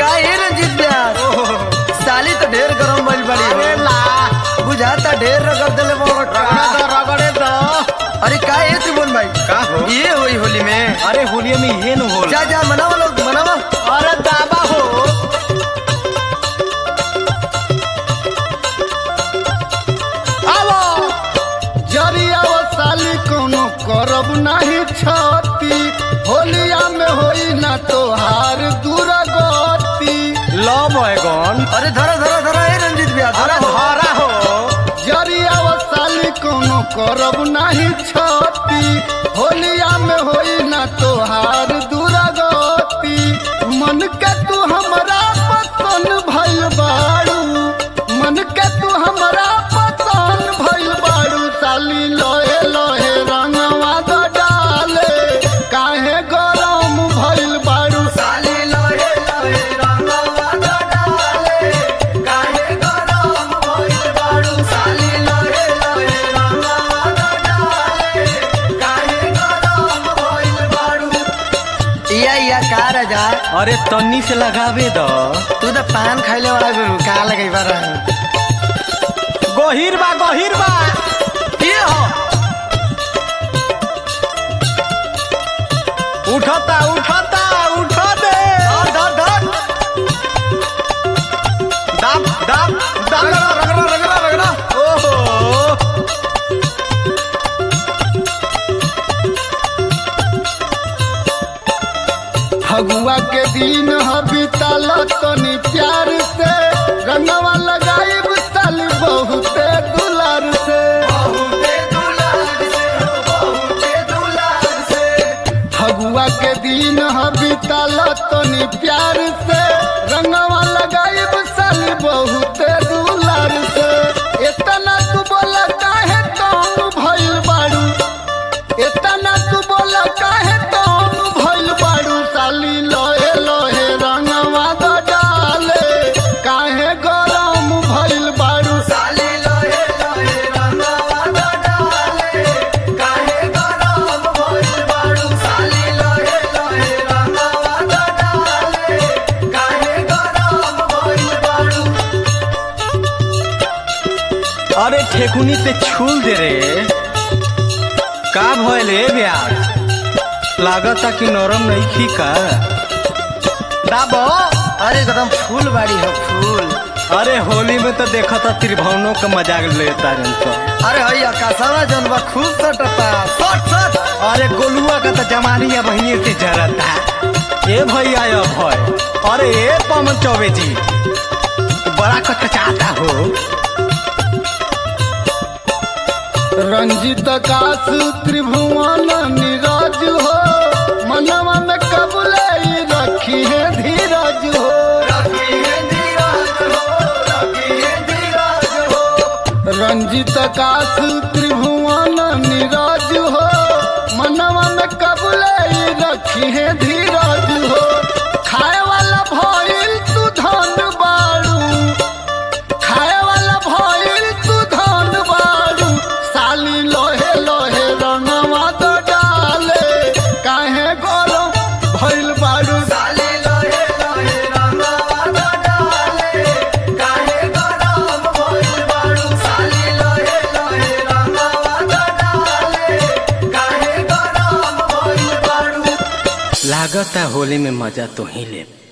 का है रंजीत व्यास साली तो ढेर गरम भइल बड़ी अरे हो ला बुझाता ढेर रगड़ देले मोर रगड़े दो रगड़े दो अरे का है त्रिभुवन भाई का हो ये होई होली में अरे होलिया में ये न होला जा जा मनाओ लोग मनाओ अरे दाबा हो आवो जरिया वो साली कोनो करब नहीं छती होलिया में होई ना तोहार दुर्गति लो बैगन अरे धरा धरा धरा है रंजीत व्यास अरे धरा हो। हरा हो जरिया वो साली कोनो करब नहीं छती होलिया में होई ना तोहार दुर्गति मन के तू हमरा पसंद भइल बाड़ू मन के तू हमरा पसंद भइल बाड़ू साली लोहे लोहे रंगवा द डाले काहे गरम भइल बाड़ू साली लोहे लोहे रंगवा द डाले काहे गरम भइल बाड़ू साली लोहे लोहे रंगवा द डाले काहे गरम भइल बाड़ू या या का राजा अरे तन्नी से लगावे दो तू तो पान खाइले वाला गुरु का लगई बार गहिर बा गहिर बा ये हो उठता उठता उठा दे धर धर धर दाब दाब दाब रगड़ा रगड़ा रगड़ा रगड़ा ओहो फगुआ के दिन हबीतल तनी प्यार से रंगवा लगाइब साली बहुते दुलार से बहुते दुलार से हो बहुते दुलार से फगुआ के दिन हबीतल तनी प्यार से रंगवा लगाइब साली बहुते दुलार से इतना तू बोला काहे कौन भइल बाड़ू इतना तू बोला काहे कौन भइल बाड़ू साली लोहे लोहे रंगवा द डाले काहे गरम भइल बाड़ू साली लोहे लोहे रंगवा द डाले काहे गरम भइल बाड़ू साली लोहे लोहे रंगवा द डाले काहे गरम भइल बाड़ू अरे ठेकुनी से छूल दे रे का भइल ए ब्यास लागता कि नरम नहीं खी का दाबो अरे एकदम फूल बाड़ी हो फूल अरे होली में तो देखा था त्रिभुवनों का मजाक लेता रन सब अरे हई आकाशवा जौन बा खूब सटता सट सट अरे गोलुआ का तो जमानिया बहिनी से जरता ए भैया ये भय अरे ए पवन चौबे जी बड़ा कचकचाता हो रंजित काश त्रिभुवन नीरज हो मनवा में कबले रखी है धीरज हो रखी है धीरज हो रखी है धीरज हो रंजित काश त्रिभुवन नीरज हो मनवा में कबले रखी है धीरज हो खाए वाला भइल तू धन बाड़ू खाए वाला भइल तू धन बाड़ू साली लोहे लोहे रंगवा तो डाले काहे गरम भइल बाड़ू साली लोहे लोहे रंगवा द डाले काहे गरम भइल बाड़ू साली लोहे लोहे रंगवा द डाले काहे गरम भइल बाड़ू लागता होली में मजा तो ही ले